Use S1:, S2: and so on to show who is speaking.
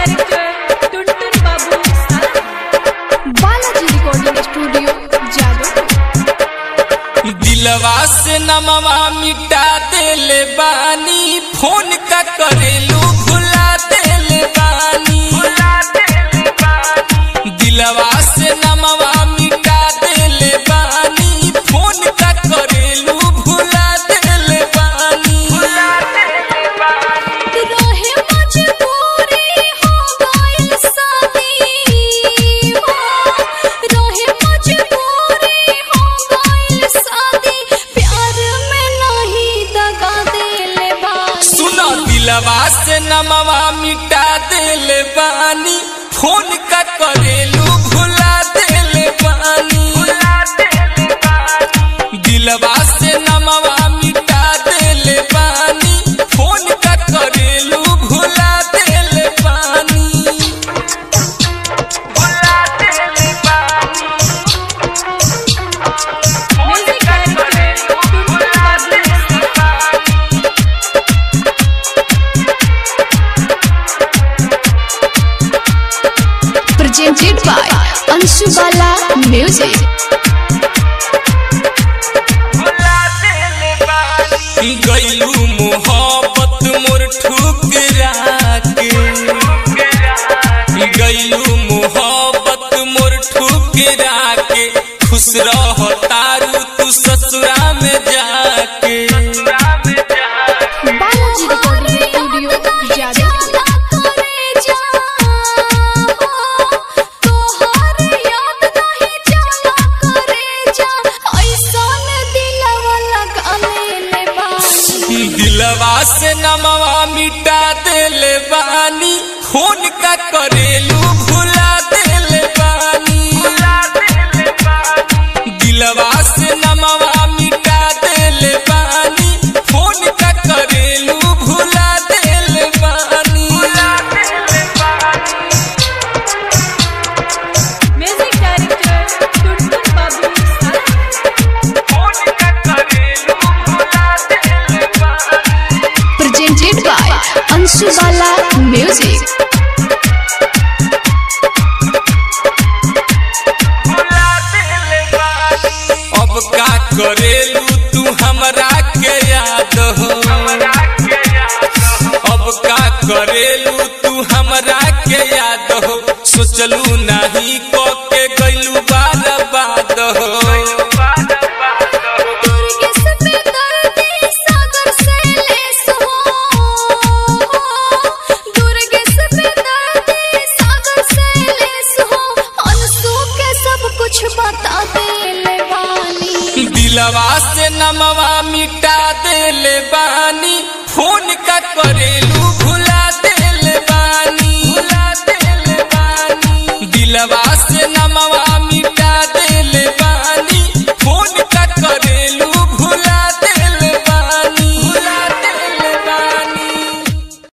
S1: Director टुनटुन बाबू साला Balaji recording studio Jadav
S2: दिलवा से नमवा मिटा देले बानी फोन का करेलू भुला देले बानी दिलवा से नमवा मिटा देले बानी फोन का करेलू भुला देले बानी
S1: रहे मजबूरी हो गइल शादी रहे मजबूरी हो गइल शादी प्यार में नहीं दगा देले बानी
S2: सुनो दिलवा से नमवा मिटा देले बानी फोन का करेलू भुला देले बानी दिलवा से नमवा मिटा देले बानी फोन का करेलू भुला देले बानी भुला देले बानी
S1: म्यूजिक डायरेक्टर टुनटुन बाबू साला
S3: presented by Anshu Bala Music.
S2: गैलू मोहब्बत मोर ठुकरा के गैलू मोहब्बत मोर ठुकरा के खुश रह तारू तू ससुरा में जाके
S1: बालाजी रिकॉर्डिंग स्टूडियो जादव
S2: दिलवा से नमवा मिटा देले बानी खून का करेलू भुला देले बानी दिलवा से नमवा मिटा देले बानी खून का करेलू भुला देले बानी
S1: म्यूजिक डायरेक्टर टुनटुन बाबू साला
S3: Presented by Anshu Bala Music.
S2: अब का करेलू तू हमरा के याद हो अब का करेलू तू हमरा के याद हो सोचलू नहीं को